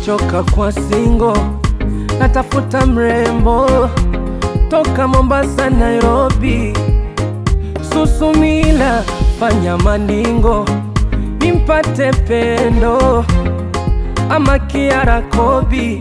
nimechoka kwa singo, natafuta mrembo toka Mombasa, Nairobi, Susumila, fanya maningo nimpate pendo ama Kiara Kobi.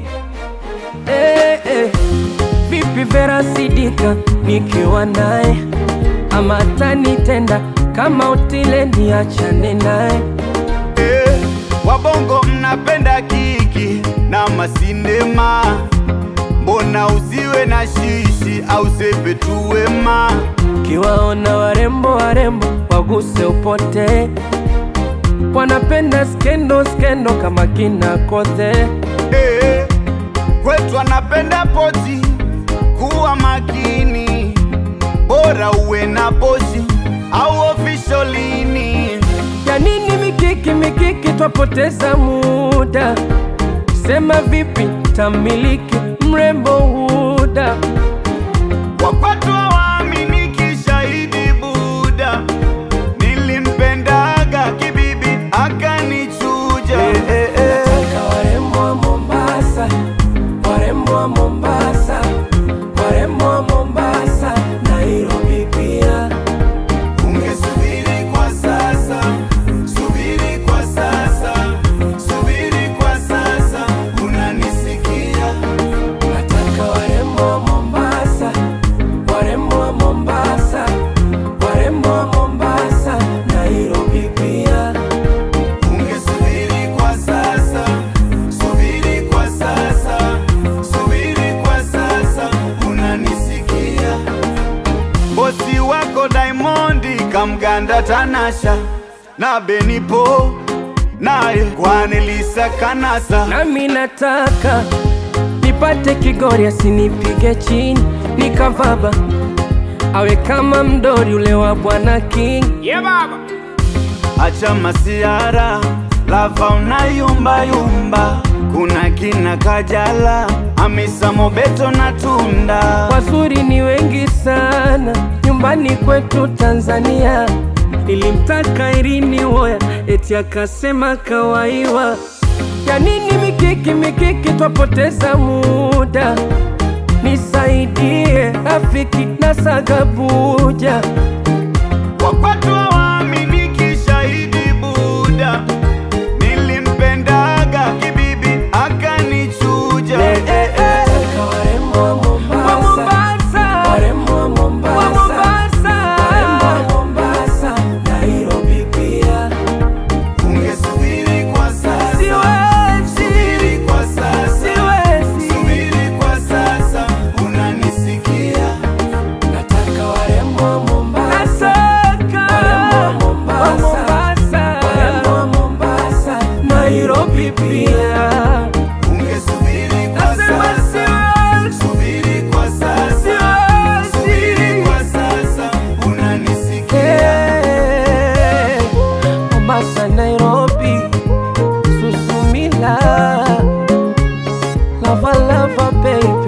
Eh, eh. Vipi Vera Sidika nikiwa naye ama tanitenda kama utile niachane naye Eh, wabongo mnapenda kiki na masindema, mbona usiwe na shishi au sepe tu wema? kiwaona warembo warembo waguse upote, wanapenda skendo skendo kama kina Kothe. Eh, kwetu anapenda poti, kuwa makini, bora uwe na poshi au ofisholini. Ya nini mikiki mikiki, twapoteza muda. Sema vipi tamiliki mrembo Huda, Wakwatu hawaaminiki, shahidi Buda, nilimpendaga kibibi akanichuja. Eh, eh, eh. Nataka warembo wa Mombasa, warembo wa Mombasa, warembo wa Mombasa, Nairobi pia. Ungesubiri kwa sasa, subiri kwa sasa, subiri kwa sasa, unanisikia? Nataka warembo wa Mombasa, warembo wa Mombasa, warembo wa Mombasa, Nairobi pia. Ungesubiri kwa sasa, subiri kwa sasa, subiri kwa sasa, unanisikia? Bosi wako Diamondi kamganda Tanasha na Benipo naye Kwanelisa Kanasa Nami nataka nipate Kigori asinipige chini nikavaba, awe kama mdori ule wa Bwana King. Acha masiara lava unayumba yumba, kuna kina Kajala, Hamisa Mobeto na Tunda. Wazuri ni wengi sana nyumbani kwetu Tanzania. Nilimtaka Irini Woya eti akasema kawaiwa. Ya nini mikiki mikiki, twapoteza muda. Nisaidie rafiki na Sagabuja. Wakwatu hawaaminiki, shahidi Buda, nilimpendaga kibibi akanichuja. Eh, eh, eh. Warembo wa Mombasa, warembo wa Mombasa, warembo wa Mombasa, Nairobi pia. Ungesubiri kwa sasa, Siwezi, subiri kwa sasa, siwezi. subiri kwa sasa, unanisikia? Nataka warembo wa Mombasa, warembo wa Mombasa, warembo wa Mombasa, Nairobi pia. Ungesubiri kwa Nasema sasa, siwezi, subiri kwa sasa, subiri siwezi. kwa sasa, unanisikia? Hey, Mombasa, Nairobi, Susumila, lava lava baby.